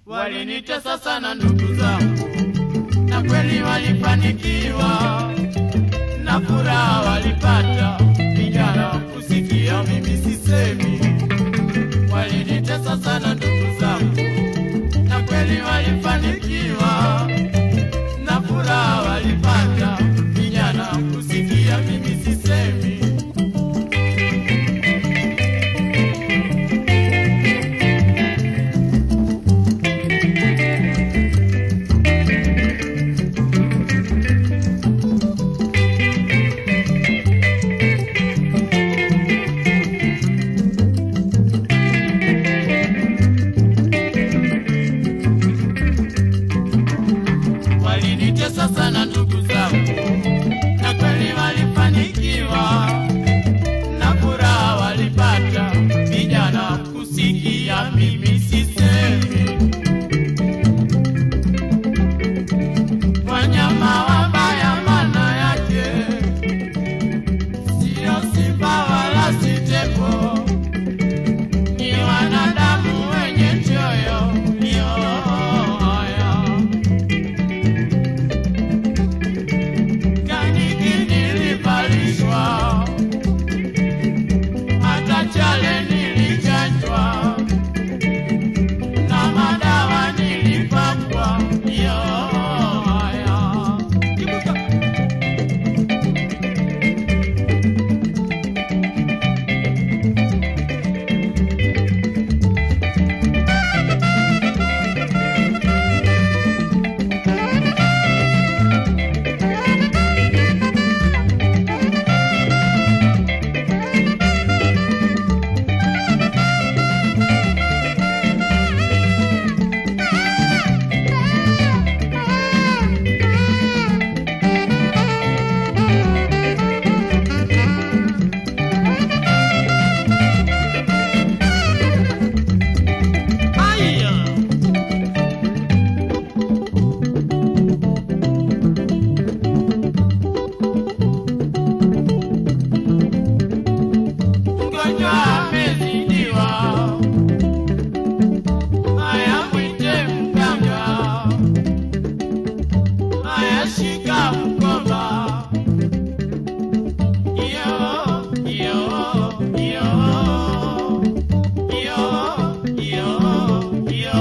Walinitesa sana ndugu zangu, na kweli walifanikiwa, na furaha walipata. Vijana kusikia mimi sisemi, walinitesa sana ndugu zangu, na kweli walifanikiwa, na furaha walipata. Vijana kusikia mimi sisemi. Walinitesa sana ndugu zangu, na kweli walifanikiwa, na furaha walipata. Vijana kusikia mimi sisemi, wanyama wabaya maana yake sio simba wala si tembo, ni wanadamu wenye choyo yoyo kaniki nilivalishwa, hata chale nilichanjwa, na madawa nilipakwa yoya. Mgonjwa amezidiwa, haya mwite mganga, haya shika mkoba. Iyo, iyo, iyo, iyo, iyo, iyo.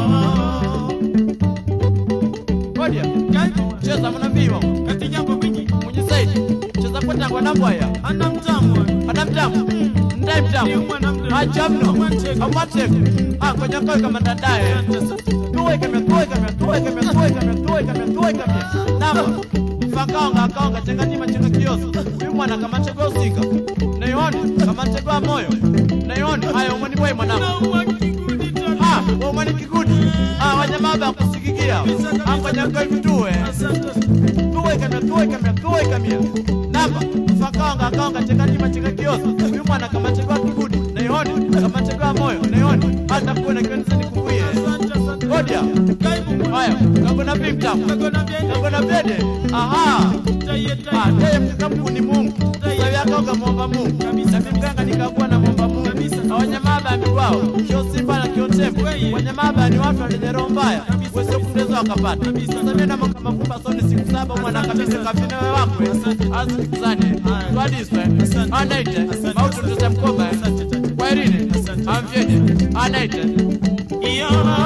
Ngoja, cheza mnaambiwa Kati jambo wiki mwenye saidi cheza kwa tangwa na bwaya ana mtamu ana mtamu ndai mtamu acha mno amwateko ah kwenye koe kama dadaye tuwe kama tuwe kama tuwe kama tuwe kama tuwe kama tuwe kama namba fakaonga akaonga chengatima chenga kioso huyu mwana kama chegwa usika naioni kama chegwa moyo naioni haya umwani boy mwanangu ah umwani kigudi ah wanyama ba kusikigia ah kwenye koe tuwe tuwe kamia tuwe kamia tuwe kamia namba fakaonga akaonga chekanyima cheka kioso huyu mwana kama chekwa kibudi naioni kama chekwa moyo naioni hata kuona kionisa nikukuie godia haya kagona vimtamu kagona vyede aha Ah, yeye mkamku ni Mungu. Sasa yakaoga muomba Mungu. Na mganga nikakuwa na muomba Mungu. Na wanyamaba ni wao. Kio simba na kio tembo. Wanyamaba ni watu wenye roho mbaya. Wewe kundezo wakapata. Sasa mimi na kama kumba soni siku saba mwana kabisa kafina wewe wako. Asikuzane. Twadiswe. Anaite. Mautu tutamkoba. Kwa irini. Amvyede. Anaite. iyo